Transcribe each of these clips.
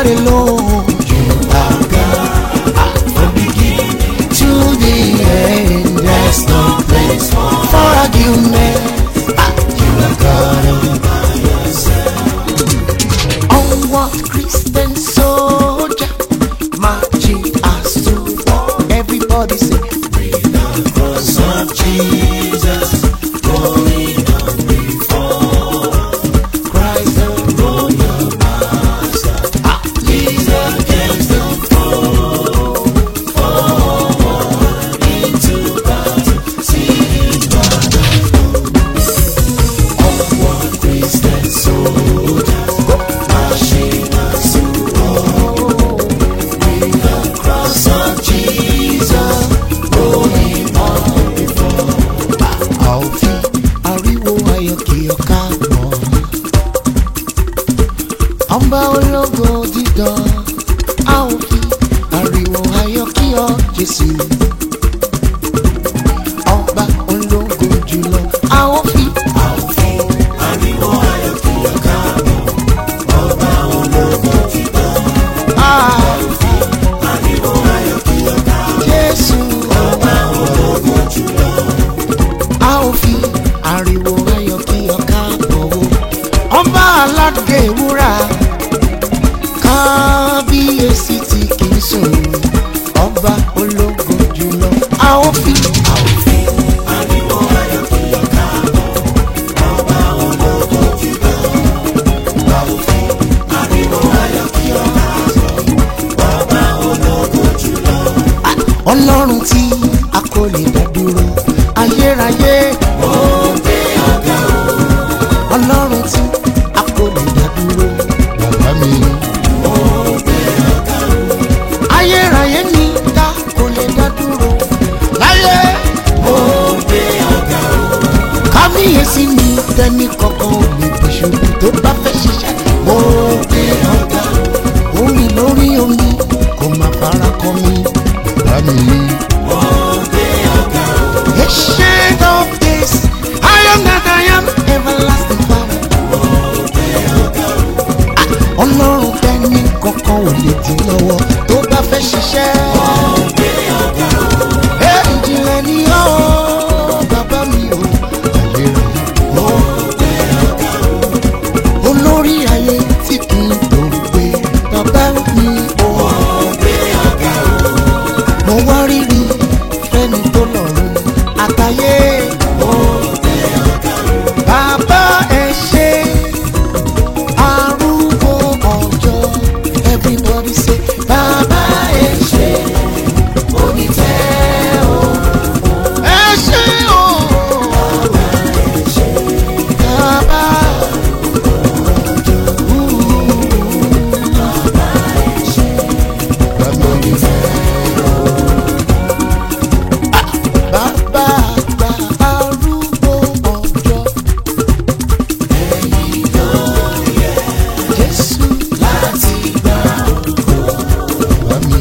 God alone. You are God from beginning to the end. There's no place for argument. Ah, You are God all by yourself. Onward Christian soldier, marching as to war. Everybody say, with the cross of Jesus, going on before Christ the royal master. Ah, lead against the foe, forward into battle, see battle. Onward Christian soldiers, marching as to war. With the cross of Jesus, going on before. A ò fi ariwo ayọ̀ kí ọ̀ka mọ̀. Ọba ológo dídán, a ò fi ariwo ayọ̀ kí ọ Jésù. Ọba ológo jùlọ, a ò fi. A ò fi ariwo ayọ̀ kí ọ̀ka mọ̀. Ọba ológo dídán, a ò fi ariwo ayọ̀ kí ọ̀ka mọ̀. Jésù. Ọba ológo jùlọ a ó fi ariwo ayọ̀ kí ọ̀ká bọ̀ o. ọba aládé wúrà kábíyèsí tí kì í sùn ọba ológo jùlọ a ó fi. a ó fi ariwo ayọ̀ kí ọ̀ká bọ̀ ọba ológo jùlọ. a ó fi ariwo ayọ̀ kí ọ̀ká bọ̀ ọba ológo jùlọ. ọlọ́run tí a kò lè dá dúró ayérayé. ó gbé ọ̀gá o. ọlọ́run tí a kò lè dá dúró bàbá mi. ó gbé ọ̀gá o. ayérayé ni ta kò lè dá dúró láyé. ó gbé ọ̀gá o. kábíyèsí ni tẹ́ni kankan ò lè bọ̀ ṣubú tó bá fẹ́ ṣiṣẹ́. ó gbé ọ̀gá o. omi lórí omi kò má fara kọ mi bàbá mi. Ancient of days, I am that I am, everlasting Father. Ah, Ọlọ́run tẹ́ni kankan ò lè dín lọ́wọ́ tó bá fẹ́ ṣiṣẹ́. Ẹ ìjìnlẹ̀ ni ó bàbá mi ò àlèrè. Olórí ayé tí kì í tó gbé bàbá mi ò. Mo wá rírì fẹ́ni tó lọ́rùn àtàyè. Bàbá ẹ ṣe arúgbó ọjọ́. Everybody say bàbá ẹ ṣe onítẹ̀ o. Ẹ ṣe o. Bàbá bàbá onítẹ̀ bàbá àgbà arúgbó ọjọ́. ẹ̀yin ló yẹ jésù láti gbà ògo wá mi.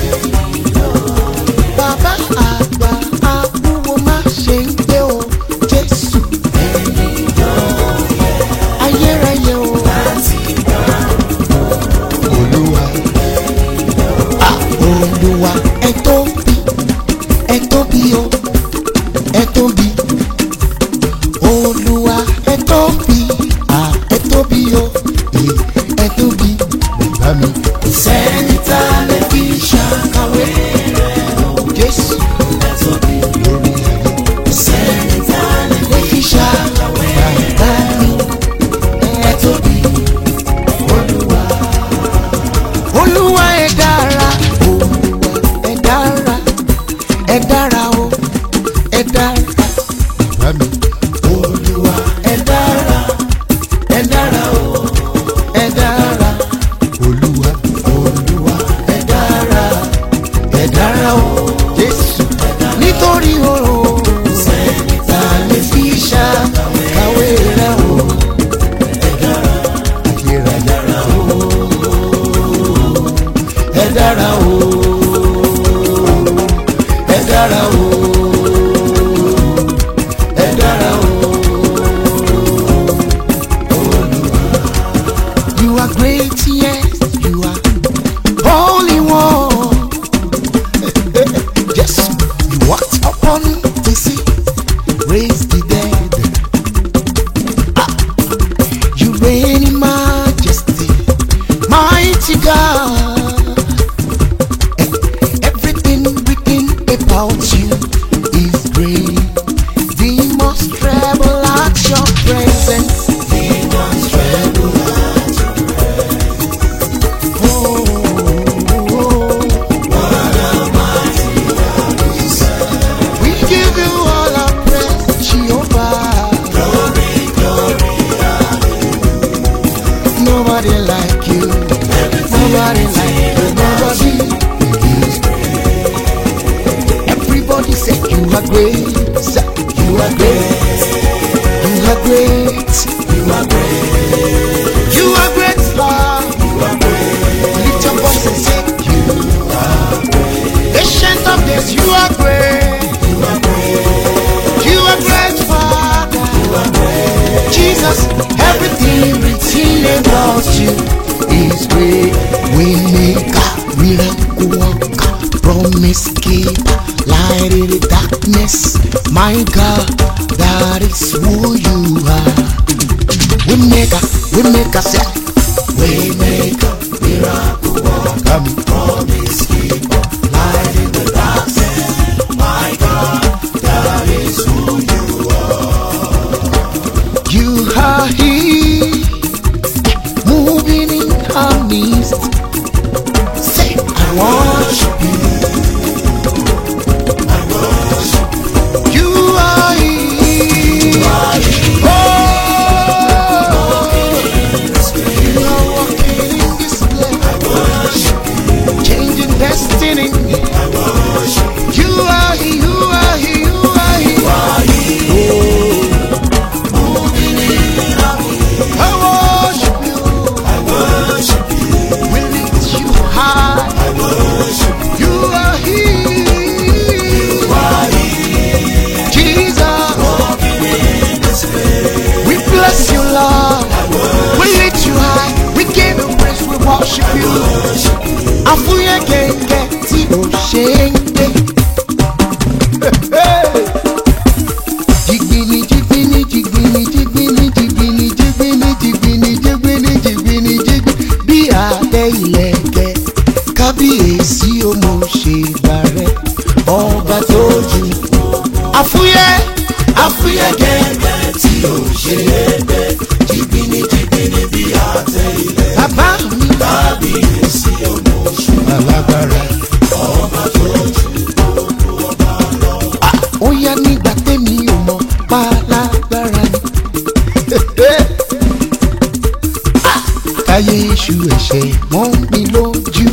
bàbá àgbà arúgbó má ṣe ń gbé o jésù. ẹ̀yin ló yẹ ayérayé o láti gbà olúwa. Ah, olúwa ẹ tóbi ẹ tóbi o ẹ tóbi olúwa ẹ tóbi à ẹ tóbi o ẹ ẹ tóbi bàbá mi. kò sẹ́ni tá a lè fi ṣàkàwé rẹ̀ o jésù ẹ tóbi lórí ayé. kò sẹ́ni tá a lè fi ṣàkàwé bàbá mi ẹ tóbi olúwa. olúwa ẹ dára olúwa ẹ dára ẹ dára o ẹ dára bàbá mi. olúwa ẹ dára ẹ dára o ẹ dára olúwa olúwa ẹ dára ẹ dára o jésù nítorí o sẹ́ni tá a lè fi ṣàkàwé rẹ̀ o ẹ dára ayérayé o ẹ dára o ẹ dára o ẹ dára o olúwa. You are great, yes, you are great. Say, You are great. You are great. You are great. You are great, Lord. You are great. Lift your voice and say, You are great. Ancient of days, you are great. You are great. You are great, Father. You are great. Jesus, everything written about you is great. We make a miracle worker, promise keeper, light in the darkness. My God, that is who you are. We make a, we make a say, we make a miracle worker, promise keeper, light in the darkness. My God, that is who you are. You are here, moving in our midst. Say, I worship you. I worship you. You are here. Oh, you are walking in this place. I worship you. Changing destiny. I worship you. You are here. You are here. You are here. You are here. Moving in our midst. I worship you. I worship you. We lift you high. I worship you. You are here. You are here. Jesus. Walking in this place. We bless you, Lord. We lift you high. We give you praise. We worship you. Àfúyẹ́ gẹ́gẹ́ tí o ṣe ń gbé. Jigbini jigbini jigbini jigbini jigbini jigbini jigbini jigbini jigbini jigbini bí abẹ́ ìlẹ̀kẹ̀ kábíyèsí o mo ṣe gbà rẹ ọba tó jù. Àfúyẹ́ àfúyẹ́ gẹ́gẹ́ tí o ṣe é gbé jigbini jigbini bí àtẹ ilẹ̀. Bàbá mi kábíyèsí o mo ṣe alágbára ọba tó jù ó yá nígbà tẹ́mi ò mọ̀ pálágbára ni. Ah, káyé iṣu ẹ̀ṣẹ̀ mọ́ mi lójú.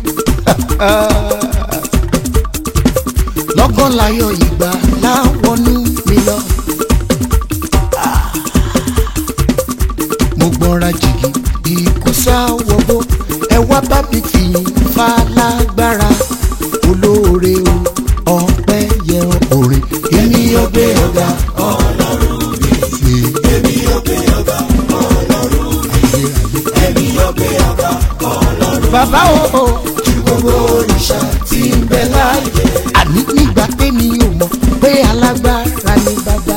lọ́gán láyọ̀ ìgbà láwọnú mi lọ. Ah, mo gbọ́nra jìgì ikú sáwọ́gbó ẹ wá bá mi fìyìn falágbára olóore o ọpẹ́ yẹ orin èmi yóò gbé ọ̀gá ọlọ́run mi. èmi yóò gbé ọ̀gá ọlọ́run mi. èmi yóò gbé ọ̀gá ọlọ́run mi. bàbá o ju gbogbo òrìṣà tí ń bẹ láàyè. àní nígbà tẹ́mi ò mọ̀ pé alágbára ni bàbá.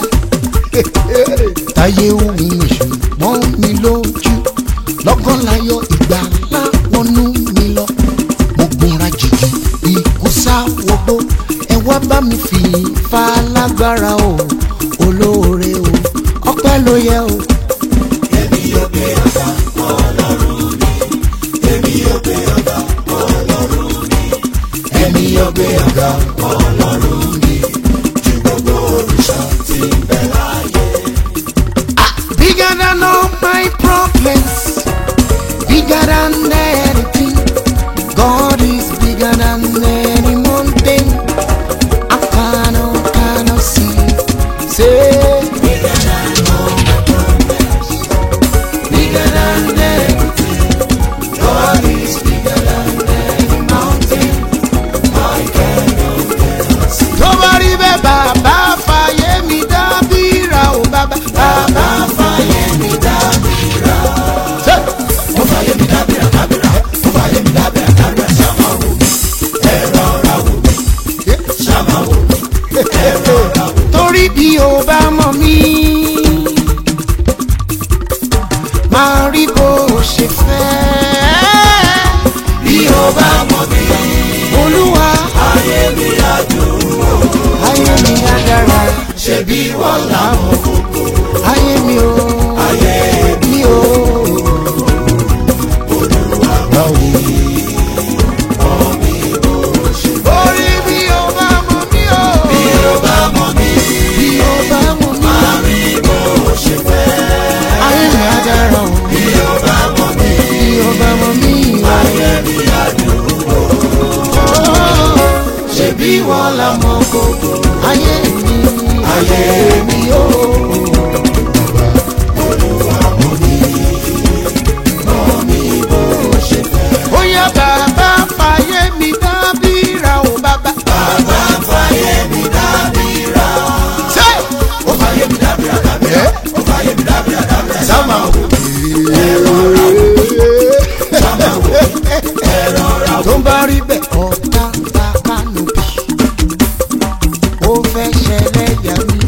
táyé ohun èṣù mọ́ mi lójú lọ́gán láyọ̀ ìgbà láwọnú mi lọ mo gbọ́nra jìjì ikú sáwọ́gbó ẹ wá bá mi fi falágbára o olóore o ọpẹ́ ló yẹ o. èmi yóò gbé ọ̀gá ọlọ́run mi èmi yóò gbé ọ̀gá ọlọ́run mi èmi yóò gbé ọ̀gá ọlọ́run mi ju gbogbo òrìṣà tí ń bẹ láàyè. Bigger than all my problems, bigger than anything. God is bigger than any mountain. I cannot, cannot see. Say, bigger than all my problems, bigger than anything. God is bigger than any mountain. I cannot, cannot see. Tó bá rí bẹ́ẹ̀ bàbá fàyè mi dábìrà o bàbá bàbá fàyè mi dábìrà. Ó fàyè mi dábìrà dábìrà ó fàyè mi dábìrà dábìrà ṣàmà wò mí ẹ̀rọ ra wò mí ṣàmà wò mí ẹ̀rọ ra wò mí. Torí bí o bá mọ̀ mí máa rí bó o ṣe fẹ́. Bí o bá mọ̀ mí olúwa ayé mi á dùn ó ayé mi á dára ṣebí wọ́n làwọn kókó ayé mi o ayé mi o olúwa báwo mọ̀ mí bó ṣe fẹ́. orí bí o bá mọ̀ mí o bí o bá mọ̀ mí bí o bá mọ̀ mí máa rí bó ṣe fẹ́. ayé mi á dára o bí o bá mọ̀ mí bí o bá mọ̀ mí ayé mi á dùn ó ṣebí wọ́n làwọn kókó ayé mi. ayé mi ó. Olúwa mú mi, mọ́ mi bó ṣe fẹ́. ó yá bàbá fàyè mi dábìrà ó bàbá. Bàbá fàyè mi dábìrà. ṣé Ó fàyè mi dábìrà dábìrà. Ó fàyè mi dábìrà dábìrà. Sáma wò sáma wò ẹ̀rọ ra wò. tó ń bá rí bẹ́ẹ̀ ọ̀tá ń ta kánòpì ó fẹ́ ṣẹlẹ̀ yà mí.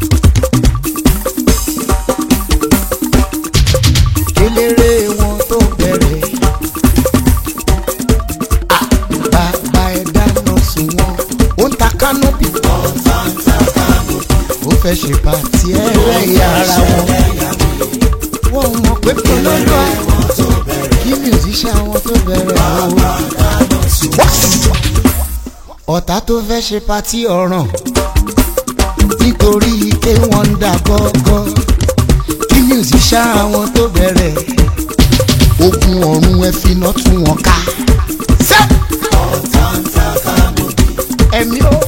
kéléré wọn tó bẹ̀rẹ̀ Ah, bàbá ẹ̀ dáná sun wọn ó ń ta kánòpì ó fẹ́ ṣe pàtí ẹlẹ́yà ara wọn wọ́n mọ̀ pé kí ló lọ́ kí musician wọn tó bẹ̀rẹ̀ o ọ̀tá tó fẹ́ ṣe patí ọ̀ràn nítorí pé wọ́n ń dà gọ́gọ́ kí musician àwọn tó bẹ̀rẹ̀ ogun ọ̀run ẹ finá tún wọn ká. Ṣé ẹ̀mí o.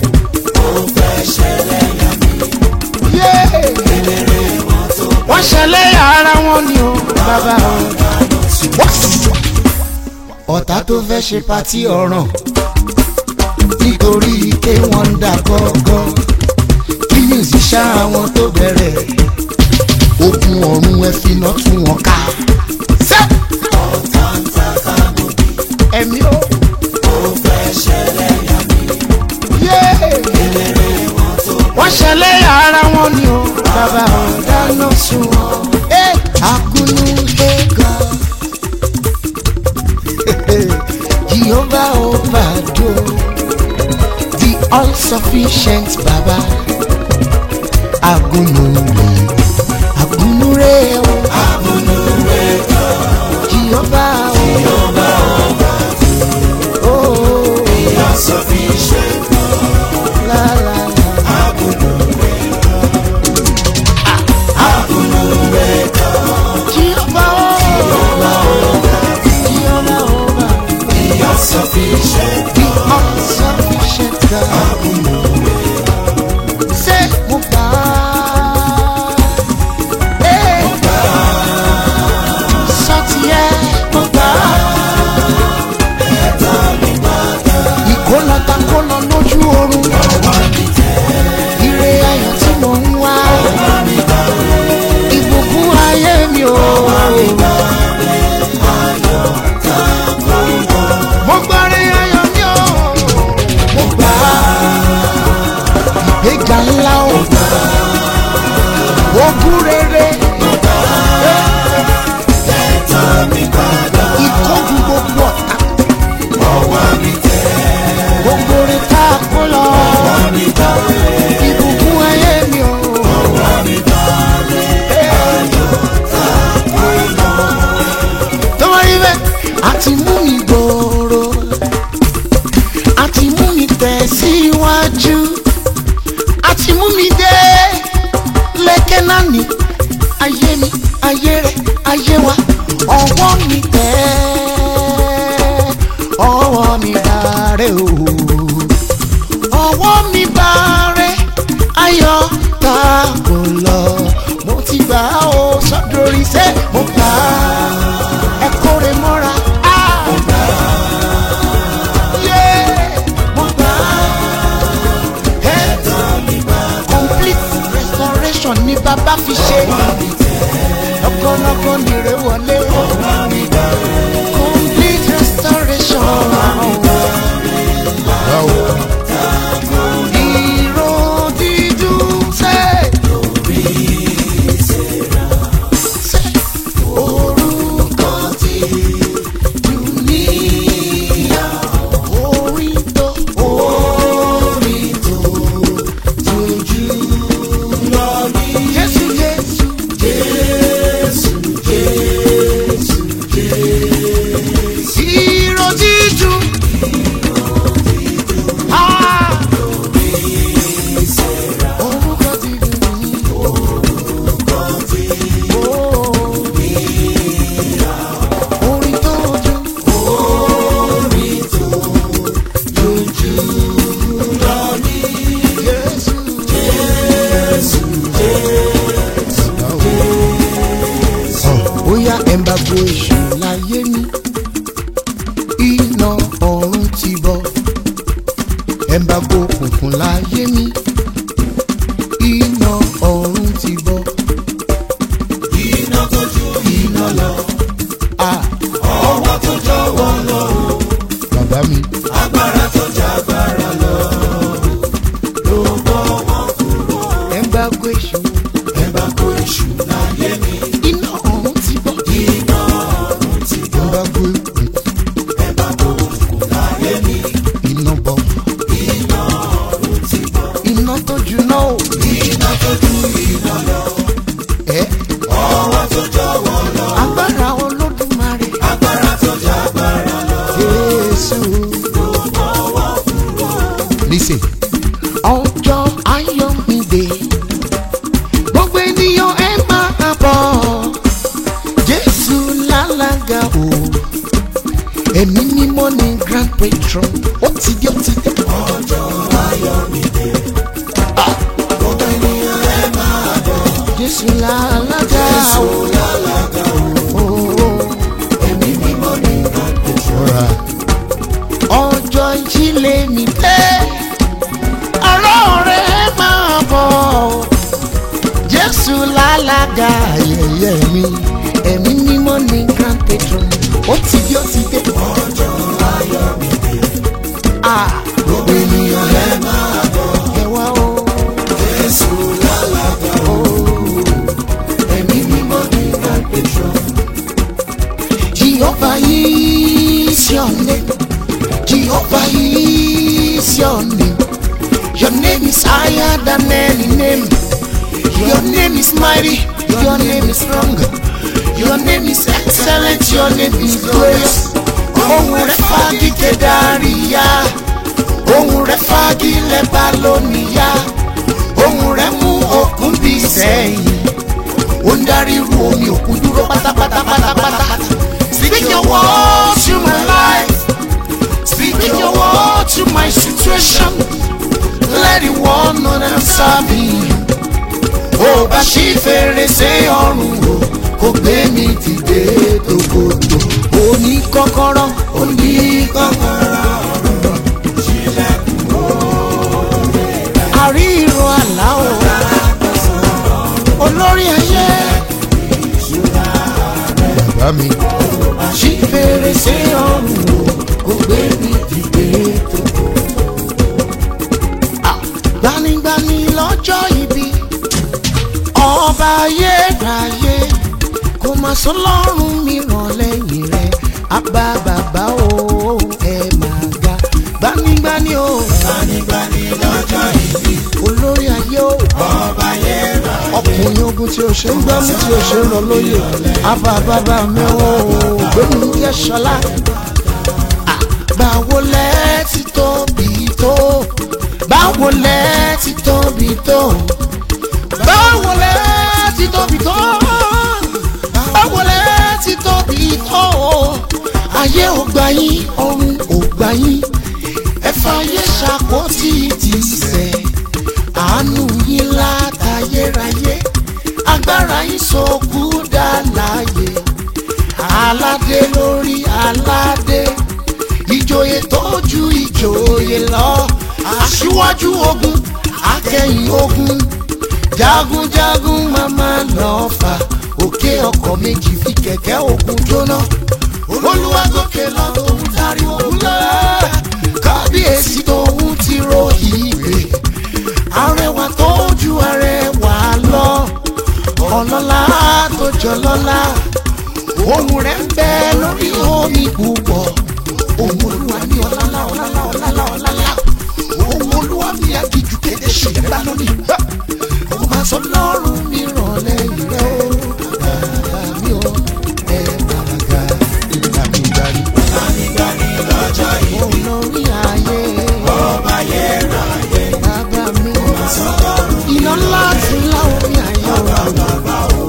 Yéé! wọ́n ṣẹlẹ̀ ara wọn ni o bàbá o. ọ̀tá tó fẹ́ ṣe patí ọ̀ràn nítorí pé wọ́n ń dà gọ́gọ́ kí musician àwọn tó bẹ̀rẹ̀ ogun ọ̀run ẹ finá tún wọn ká. Ṣé ẹ̀mí o. Yéé! wọ́n ṣẹlẹ̀ ara wọn ni o bàbá o dáná sun wọn. Ẹ agunu ẹ̀gọ́ Jehovah Obado the all sufficient baba agunu mi agunu re o agunu re o Jehovah o oh Sufficient la la la. Jehovah o Jehovah o sufficient the all sufficient God. Ṣé mo gbà á? Ee. Sọ́tì ẹ̀ mo gbà á. Ìkólọ́ta kólọ lójú oorun. Ire ayọ̀ tí mò ń wá. Ìbùkún ayé mi o. Mo gbọ́rí ayọ̀ mi o. Mo gbà á. Ìgbéga ńlá o. Ogún rere. Ìkógun gbogbo ọ̀tá. Gbogbo rẹ̀ tá a kó lọ. Ìbùkún ayé mi o. Tó wá rí bẹ́ẹ̀, a ti mú mi gbòòrò. A ti mú mi tẹ̀síwájú. A ti mú mi dé lẹ́kẹ́ náà ní ayé mi, ayé rẹ̀, ayé wa. Ọwọ́ mi tẹ̀ ọwọ́ mi bàárẹ̀ o. Ọwọ́ mi bàárẹ̀ ayọ̀ ta kò lọ. Mo ti gbà á o sọ́dọ̀rí sẹ́ mo gbà á. Ẹ kórè mọ́ra. Ah! Yeah! Mo gbà á. Hey! complete restoration ni bàbá fi ṣe. lọ́kọ́lọ́kọ́ nìrè wọlé. complete restoration. ìró dídùn ṣe. Ṣe orúkọ tí dùnìyà orin tó orin tó tójú lọ ní. Jésù Jésù ẹ̀ńbàgbọ́ èṣù láyé mi iná ọ̀run ti bọ̀ ẹ̀ńbàgbọ́ òkùnkùn láyé mi iná ọ̀run ti bọ̀ iná tó ju iná lọ ah ọwọ́ tó jọ̀wọ́ lọ bàbá mi agbára tó jágbára lọ ló bọ́ wọn kúrò ẹ̀ńbàgbọ́ èṣù ẹ bá kó èṣù láyé mi iná ọ̀run ti bọ̀ iná ọ̀run ti bọ̀ ẹ̀ńbàgbọ́ òkùnkùn ẹ bá kó òkùnkùn láyé mi iná bọ̀ iná ọ̀run ti bọ̀ iná tó juná o iná tó ju iná lọ ẹ̀ ọwọ́ tó jọ̀wọ́ lọ agbára olódùmarè agbára tó jágbára lọ jésù. ló bọ́ wọn kúrò Listen. ọjọ́ ayọ̀ mi dé gbogbo ènìyàn ẹ máa bọ̀ jésù lálága o ẹ̀mí mímọ́ ni grand patron ó ti dé ó ti dé. ọjọ́ ayọ̀ mi dé gbogbo ènìyàn ẹ máa bọ̀ jésù lálága Jésù o. lálága o o. ẹ̀mí mímọ́ ní ìgbàgbọ́ Alright. ọjọ́ ìjìnlẹ̀ mi dé ọ̀rọ̀ rẹ̀ máa bọ̀ jésù lálága ayẹyẹ mi ẹ̀mí mímọ́ ní grand patron ó ti dé ó ti dé. ọjọ́ ayọ̀ mi dé Ah, gbogbo ènìyàn ẹ máa bọ̀ ẹ wá o. Jésù lálága o ẹ̀mí mímọ́ ní ìgbàgbọ́ Jehovah is your name. Jehovah is your name. Your name is higher than any name. Your name is mighty. Your name is strong. Your name is excellent. Your name is glorious. Ohun rẹ̀ fagi kedariya. Ohun rẹ̀ fagi lẹ́bàlóníyà. Ohun rẹ̀ mú òkun bí sẹ́yìn ó ń darí irú omi òkun dúró pátápátá pátápátá. Speak your word to my life. Speak your word to my situation. Let the world know that I'm serving you. Ó bá ṣí fèrèsé ọ̀run o, kò gbé mi dìde tòkòtò. Ó ní kọ́kọ́rọ́, ó ní kọ́kọ́rọ́ ọ̀run. Àrí ìró àlá o, olórí ayé. Bàbá mi. Ṣí fèrèsé ọ̀run o, kò gbé mi dìde tòkòtò. Ah, Gbanigbani lọ́jọ́ ibi ọba ayérayé kò má sọ lọ́rùn mìíràn lẹ́yìn rẹ̀ àbá bàbá o ẹ máa ga gbanigbani o gbanigbani lọ́jọ́ ìbí olórí ayé o ọba yẹra ọkùnrin ogun tí o ṣe ń gbámú tí o ṣe ń lọ lóye àbá bàbá mi o gbẹ̀mí yẹ ṣọlá Ah, báwo lẹ ti tóbi tó báwo lẹ ti tóbi tó báwo lẹ ti tóbi tó báwo lẹ ti tóbi tó ayé ò gbà yín ọ̀run ò gbà yín ẹ fàyè ṣàkóso ti sẹ̀ àánú yín látayérayé agbára yín sọkú dá láàyè aládé lórí aládé ìjòyè tó ju ìjòyè lọ aṣíwájú ogun akẹ́yìn ogun jagunjagun mama lọ́fà òkè ọkọ̀ méjì fi kẹ̀kẹ́ ogun jóná olúwa gòkè lọ tòun darí ogun lọ kábíyèsí tòun ti ro ìgbè arẹwà tó ju arẹwà lọ ọlọ́lá tó jọ lọ́lá ohun rẹ̀ ń bẹ lórí omi púpọ̀ ohun olúwa ní ọlálá ọlálá ọlálá ọlálá ohun olúwa ní agijù kéde ṣùgbọ́n bá lónìí ó máa sọ lọ́rùn mi ràn lẹ́yìn rẹ̀ ó bàbá mi ò ẹ bàbá ga ìgbà mi darí. gbanigbani lọ́jọ́ ìbí òun lórí ayé ọba yẹra yẹ bàbá mi sọlọ́run iná ńlá ti láwọn mi ayé o.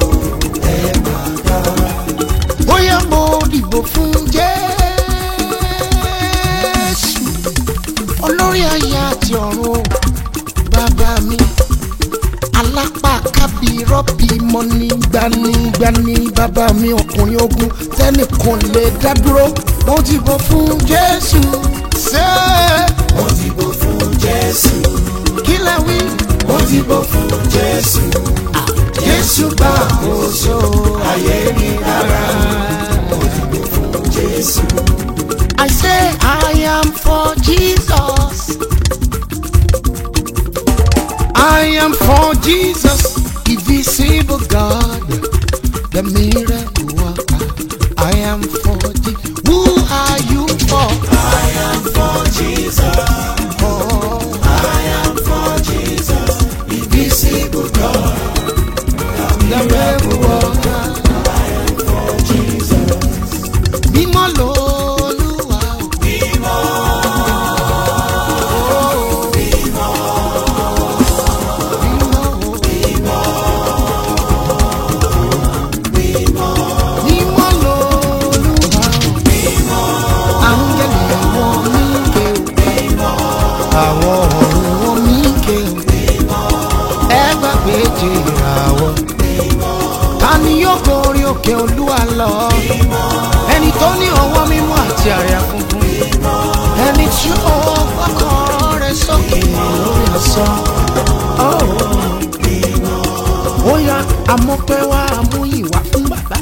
bóyá mo dìbò fún jésù olórí ayé àti ọ̀run o bàbá mi alápá kábí rọ́bì rọ́bì mọ́ni gbanigbani bàbá mi ọkùnrin ogun tẹ́nìkan lè dá dúró mo dìbò fún jésù ṣé mo dìbò fún jésù kí lẹ wí mo dìbò fún jésù jésù gbà àkóso ayé mi dára mo dìbò fún jésù I say I am for Jesus. I am for Jesus, the visible God, the miracle worker. I am for Jesus. Who are you for? i am for jesus Oh, i am for jesus invisible god the miracle worker. for jesus Mímọ́ lolúwa o. mímọ́ Mímọ́ o. mímọ́ Mímọ́ lolúwa o. Áńgẹ́lì àwọn mímọ́ o. àwọn ọ̀run wọn mí ké o. ẹ gbàgbé jìràwọ̀. ta ni yóò gorí òkè olúwa lọ. ẹni tó ní ọwọ́ mímọ́ àti àyà funfun. ẹni tí ó gbọ́kàn rẹ̀ sókè lórí asán. ó yá amọ́pẹ́ wá mú ìwà fún bàbá.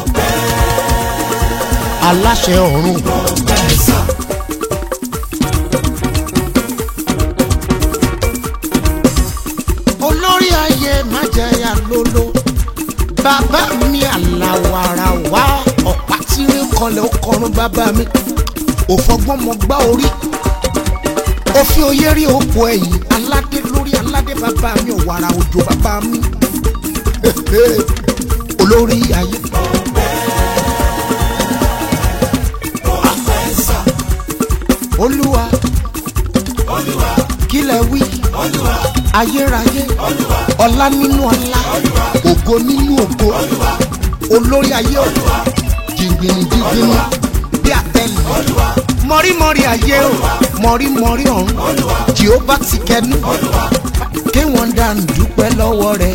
aláṣẹ ọ̀run. ẹ̀sà olórí ayé májẹyà lolo bàbá mi àlàwàrà wá ọ̀pá tí ń kọlẹ̀ ó kọrun bàbá mi òfọgbọ́n mọ gbá orí òfin oyé rí òpó ẹ̀yìn aládé lórí aládé bàbá mi ọ̀wàrà òjò bàbá mi olórí ayé ẹ̀sà olúwa olúwa kílẹ̀ wí olúwa ayérayé olúwa ọlá nínú ọlá ògo nínú ògo olórí ayé ọ̀dọ́ jìngbìnì jìngbìnì bí àtẹlẹ mọ̀rímọ̀rí ayé o mọ̀rímọ̀rí ọ̀run jehova ti kẹnu kí wọ́n dànù dúpẹ́ lọ́wọ́ rẹ̀.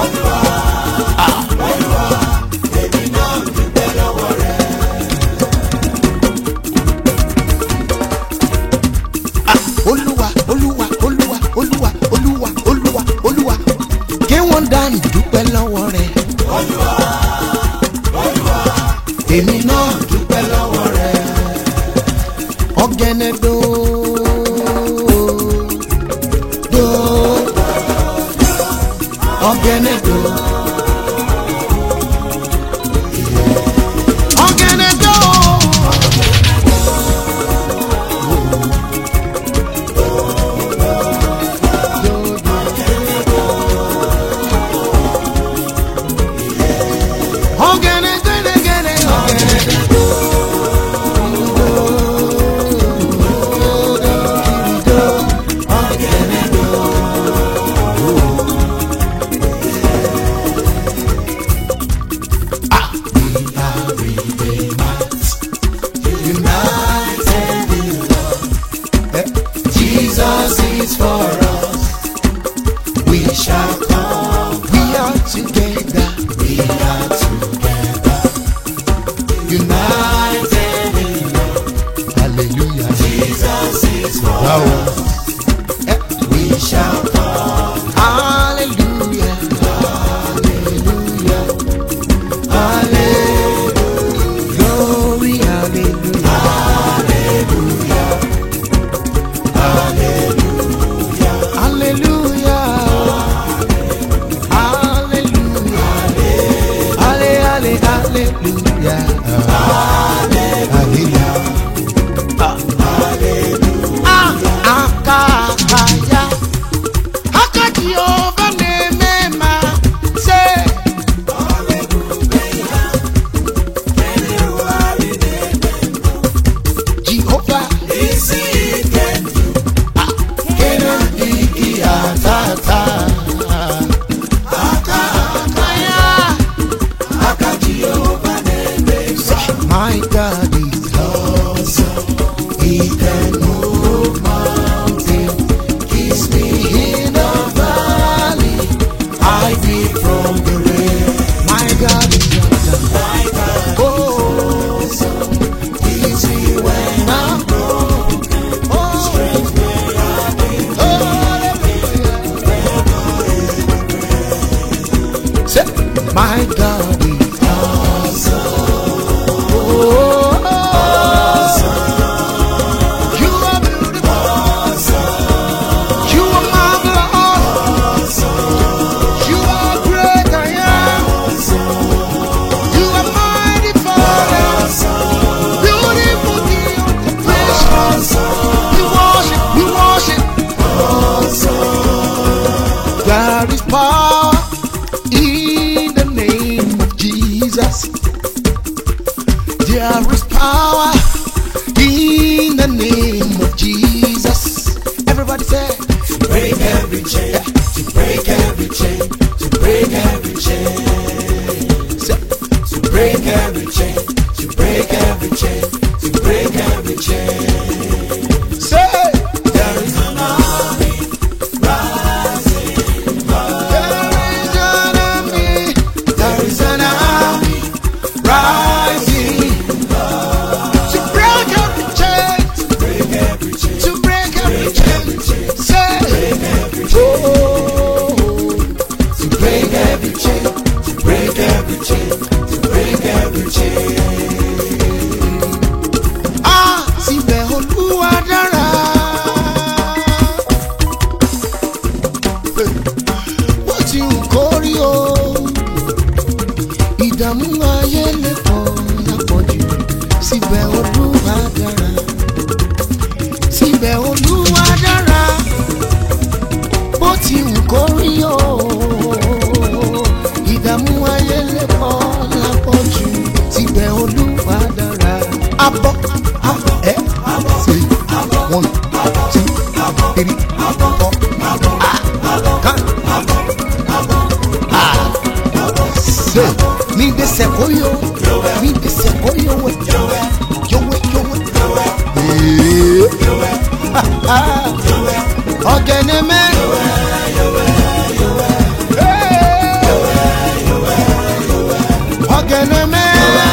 Ah, olúwa olúwa olúwa olúwa olúwa olúwa olúwa kí wọ́n dànù dúpẹ́ lọ́wọ́ rẹ̀. èmi náà dúpẹ́ lọ́wọ́ rẹ̀. ọ̀gẹ̀nẹ̀ dò dò ọ̀gẹ̀nẹ̀ dò. ọ̀gẹ̀nẹ̀ dò. Ọ̀gẹ̀nẹ̀ gẹ̀nẹ̀gẹ̀nẹ̀ ọ̀gẹ̀nẹ̀. jesus is for us We shall come. We are together. we are together United in love. Hallelujah. jesus is for Wow. us we shall come Hallelujah. Hallelujah. Hallelujah. Glory, hallelujah. Hallelujah. Hallelujah. Halle, halle, hallelujah. Hallelujah. Ah, My God is awesome. Oh, you are beautiful. You are marvelous. You are great, I am. You are mighty Father. Beautiful King of creation. We worship, we worship. There is power in the name of Jesus. There is power in the name of Jesus. Everybody say, break every chain, to break every chain, to break every chain, say to break every chain, to break every chain, to break every chain. say. There is an army rising, There is an army, there is an army rising to break every chain, break every chain, to break every chain. Say, oh, to break every chain, to break every chain, to break every chain. ah, síbẹ̀ olúwa dára. Bó ti ń kórí o, ìdààmú ayé lè pọ̀ lápọ̀jù, síbẹ̀ olúwa dára. Síbẹ̀ olúwa dára. Bó ti ń kórí o, ìdààmú ayé lè pọ̀ lápọ̀jù, síbẹ̀ olúwa dára. Abọ́, abọ́, ẹ́, abọ́, three, one, two, three, four, kan, ah, say, mi de sekoyo, mi de sekoyo we, yowe, yowe, Eh, ọ̀gẹ̀nẹ̀ mẹ́. Eh, ọ̀gẹ̀nẹ̀ mẹ́.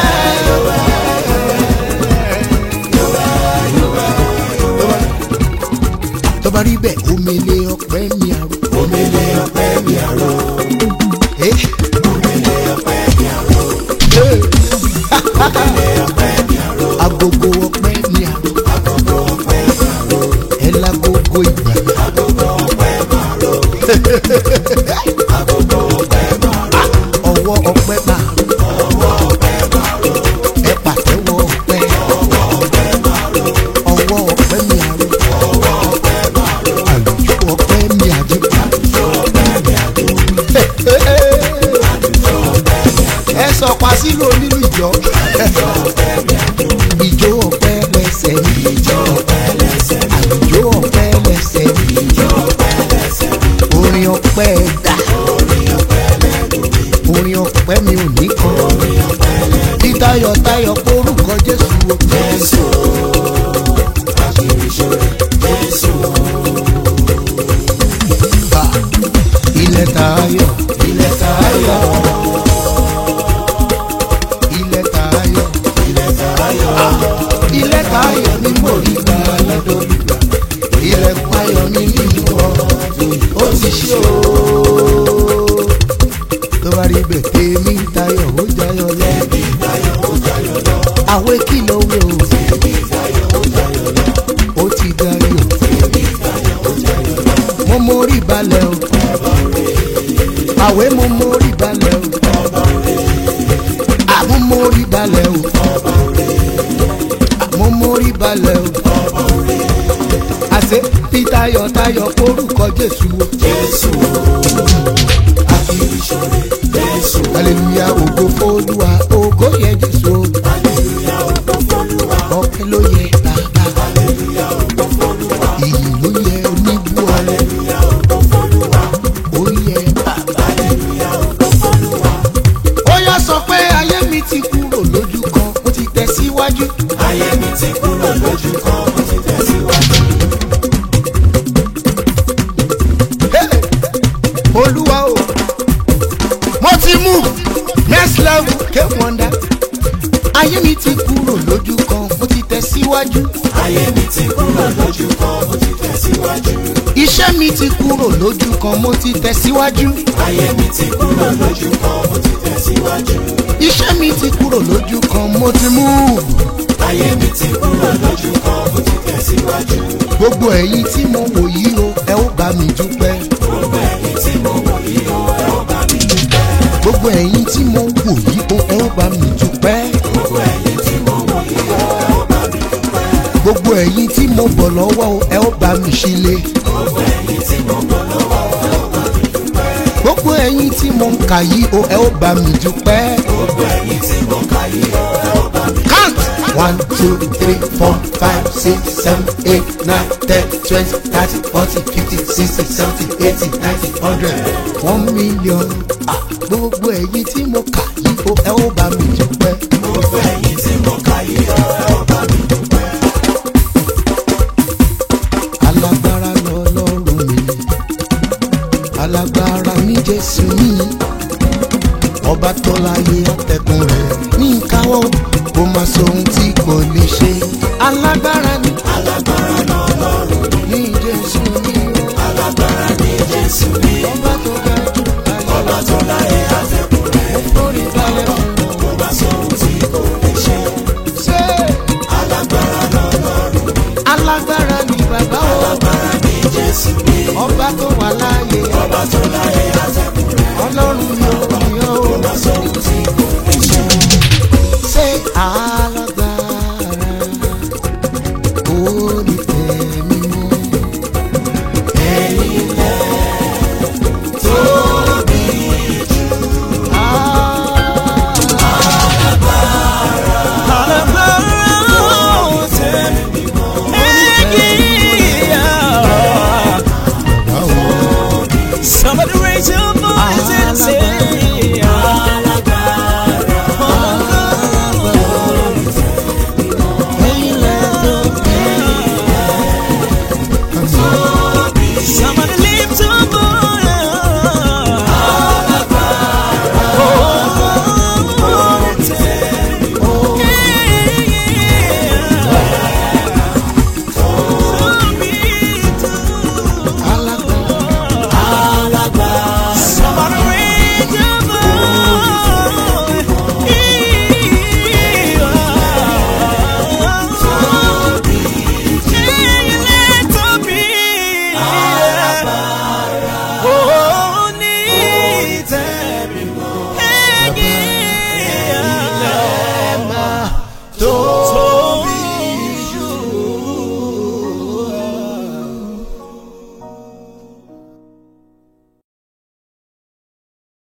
tó bá rí bẹ́ẹ̀ omele ọpẹ́ mi àrò. Omele ọpẹ́ mi àrò, Eh, omele ọpẹ́ mi àrò, eh, omele ọpẹ́ mi àrò, agogo ọpẹ́ mi àrò. agogo ọpẹ́ mi àrò, ẹ lágogo ìgbà. agogo ọpẹ́ mi àrò, agogo ọpẹ́ mi àrò, ọwọ́ ọpẹ́ máa rò. ọwọ́ ọpẹ́ mi àrò, ẹ pàtẹ́wọ́ ọpẹ́. ọwọ́ ọpẹ́ mi àrò, ọwọ́ ọpẹ́ mi àrò. ọwọ́ ọpẹ́ mi àrò, àlùjọ ọpẹ́ mi àjò. àdùjọ ọpẹ́ mi àrò, àdùjọ ọpẹ́ mi àrò, ẹ sọ pa sílò nínú ìjọ. àdùjọ ọpẹ́ mi àrò, ìjó ọpẹ́ lẹ́sẹ̀ mi. ìjọ ọpẹ́ lẹ́sẹ̀ mi, àlùjọ ọpẹ́ lẹ́sẹ̀ mi. ìjọ ọpẹ́ lẹ́sẹ̀ mi, orin ọpẹ́ dà. orin ọpẹ́ lẹ́nu mi, orin ọpẹ́ mi ò ní kan. orin ọpẹ́ lẹ́nu bí tayọ̀tayọ̀ porúkọ jésù o. Jésù, àṣírí ṣòro, Jésù, bá ilẹ̀ tayọ̀. ilẹ̀ tayọ̀, ilẹ̀ tayọ̀. ilẹ̀ tayọ̀, ilẹ̀ tayọ̀ ni mo rí gbà lọ́dọ̀ ìgbà. ilẹ̀ tayọ̀ ni nínú ọdún ó ti ṣe o. tó bá rí bẹ́ẹ̀ tèmi tayọ̀ ó jayọ̀ lọ. ẹbí tayọ̀ ó jayọ̀ lọ, àwẹ̀ kìlọ̀ wẹ̀ o. ẹbí tayọ̀ ó jayọ̀ lọ, ó ti dayọ̀. ẹbí tayọ̀ ó jayọ̀ lọ, mo mórí balẹ̀ o. àwẹ̀ mo mórí balẹ̀ o. àmú mórí balẹ̀ o. àmú mórí balẹ̀ o. àṣẹ bí tayọ̀tayọ̀ orúkọ jésù o. Jésù, àṣírí ṣòro, Jésù, hallelujah ògo f'Olúwa ògo yẹ jésù o. hallelujah, ògo f'Olúwa, ọpẹ́ ló yẹ bàbá. hallelujah, ògo f'Olúwa, ìyìn ló yẹ oníbú ọlẹ. hallelujah, ògo f'Olúwa, ó yẹ bàbá. hallelujah, ògo f'Olúwa, ó yá sọ pé ayé mi ti kúrò lójú kan ó ti tẹ̀síwájú. ayé mi ti kúrò lójú kan, ó ti tẹ̀síwájú. Hey! olúwa o mo ti mú next level ké wọ́ndà ayé mi ti kúrò lójú kan mo ti tẹ̀síwájú ayé mi ti kúrò lójú kan ó ti tẹ̀síwájú. iṣẹ́ mi ti kúrò lójú kan mo ti tẹ̀síwájú. ayé mi ti kúrò lójú kan mo ti tẹ̀síwájú. iṣẹ́ mi ti kúrò lójú kan mo ti mú. ayé mi ti kúrò lójú kan mo ti tẹ̀síwájú. gbogbo ẹ̀yin tí mo wò yìí o ẹ ó bá mi dúpẹ́. gbogbo ẹ̀yin tí mo wò yìí o ẹ ó bá mi dúpẹ́. gbogbo ẹ̀yin tí mo wò yìí o ẹ ó bá mi dúpẹ́. gbogbo ẹ̀yin tí mo wò yìí o ẹ ó bá mi dúpẹ́. gbogbo ẹ̀yin tí mo bọ̀ lọ́wọ́ o ẹ ó bá mi ṣílé. gbogbo ẹ̀yin tí mo bọ̀ lọ́wọ́ o ẹ ó bá mi dúpẹ́. gbogbo ẹ̀yin tí mo ń kà yìí o ẹ ó bá mi dúpẹ́. gbogbo ẹ̀yin tí mo kà yìí o ẹ ó bá mi dúpẹ́. count one two three four five six seven eight nine ten twenty thirty forty fifty sixty seventy eighty ninety hundred one million. Ah, gbogbo ẹ̀yin tí mo kà yìí o ẹ ó bá mi dúpẹ́. gbogbo ẹ̀yin tí mo kà yìí o ẹ ó bá mi dúpẹ́. alágbára lọ́lọ́run mi alágbára ní jésù mi ọba tó láyé àtẹ̀kùn rẹ̀ ní ìkáwọ́ kó má sóhun tí kò lè ṣe alágbára